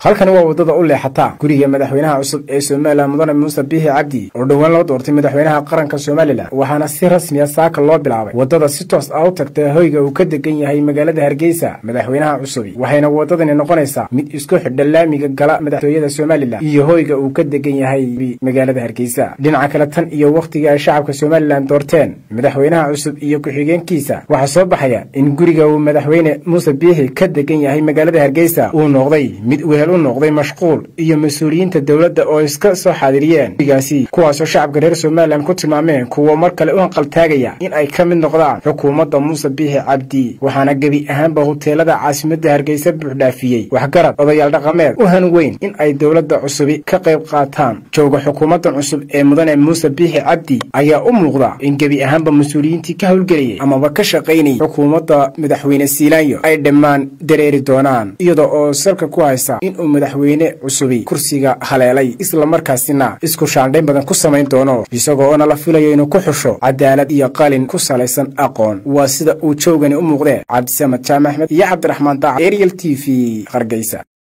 halkani waa waddada u leexata guriga madaxweynaha cusub ee somalilan mudane muuse biixi cabdi oo dhowaan loo doortay madaxweynaha qaranka somalilan waxaana si rasmiya saaka loo bilaabay waddada si toos ah u tagta hoyga uu ka degan yahay magaalada hargeysa madaxweynaha cusubi waxayna waddadani noqonaysaa mid isku xidha laamiga gala madaxtooyada somalilan iyo hoyga uu ka degan yahay magaalada hargeysa dhinaca kale tan iyo wakhtigii ay shacabka somalilan doorteen madaxweynaha cusub iyo ku-xigeenkiisa waxaa soo baxaya in guriga uu madaxweyne muuse biixi ka degan yahay magaalada hargeysa uu noqday mid wehel u noqday mashquul iyo mas-uuliyiinta dowladda oo iska soo xaadiriyeen gurigaasi kuwaasoo shacabka reer somalilan ku tilmaameen kuwa mar kale u hanqaltaagaya in ay ka mid noqdaan xukuumadda muuse biixi cabdi waxaana gebi ahaanba huteelada caasimadda hargeysa buuxdhaafiyey waxgarad odayaal dhaqameed u han weyn in ay dowladda cusubi ka qayb qaataan jooga xukuumaddan cusub ee mudane muuse biixi cabdi ayaa u muuqda in gebi ahaanba mas-uuliyiintii ka howlgelayay amaba ka shaqaynayay xukuumadda madaxweyne siilaanyo ay dhammaan dareeri doonaan iyada oo salka ku haysa inuu madaxweyne cusubi kursiga haleelay islamarkaasina isku shaandhayn badan ku samayn doono isagoo oona la filayo inuu ku xusho cadaalad iyo qalin ku salaysan aqoon waa sida uu joogani u muuqdee cabdisamad jaamac axmed iyo cabdiraxmaan daac ariel t v hargeysa